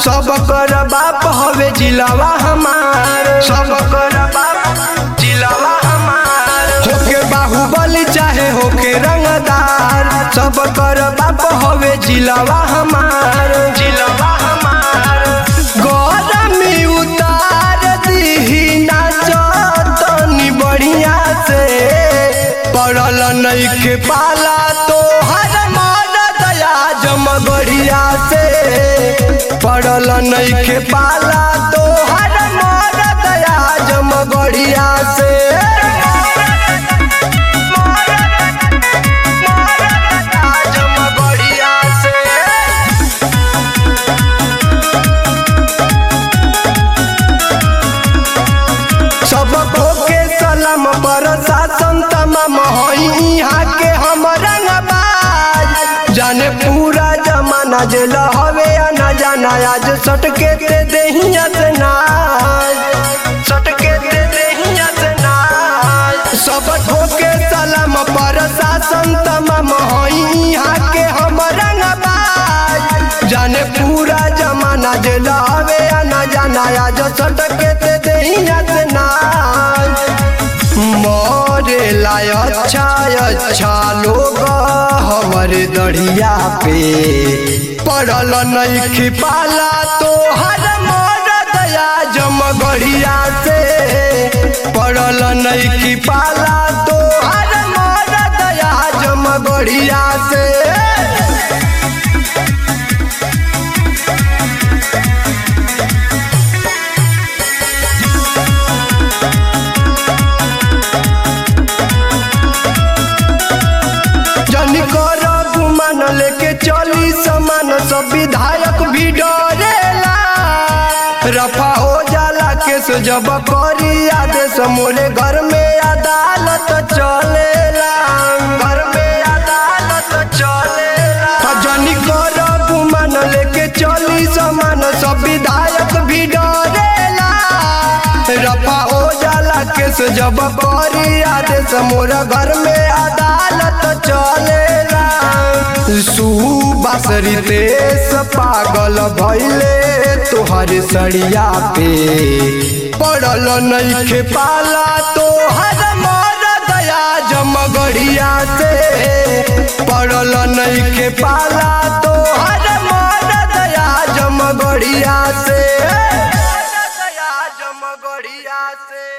सब कर बाप हवे जिलावा हमार सब कर बाप जिलावा हमार होके बाहुबली चाहे होके रंगदार सब कर बाप हवे जिलावा हमार जिलावा हमार गरमी उतार दीही नाचतनी बढ़िया से पड़ल नइखे पाला तो हर मार दया जमगढ़िया से पड़ल नइखे पाला तो हर मार दया जमगढ़िया से जमगढ़िया से सब के सलाम पर शासन तमाम हई यहाँ के हम रंगबाज जाने पूरा जमाना जेल हवे या न जाना आज सटके ते देहिया से नाज सटके ते देहिया से नाज सब के सलाम पर शासन तमाम हई यहाँ के हम रंगबाज जाने पूरा जमाना जेल हवे या न जाना आज सटके ते देहिया से नाज मोरे लाय अच्छा अच्छा लोग हमर दढ़िया पे पड़ल नइखे पाला तो हर मोर दया जमगढ़िया से पड़ल नइखे पाला तो हर मोर दया जमगढ़िया से जन कर गुमान लेके चली समान सब विधायक भी डरेला रफा हो जाला केस जब करी आदेश मोरे घर में अदालत चलेला घर में अदालत चलेला जन कर गुमान लेके चली समान सब विधायक भी डरेला रफा हो जाला केस जब करी आदेश मोरा घर में अदालत चलेला सुबासरी तेस पागल भैले तोहर सड़िया पे पड़ल नइखे पाला तोहर मर दया जमगढ़िया से पड़ल नइखे पाला तोहर मर दया जमगढ़िया से दया जमगढ़िया से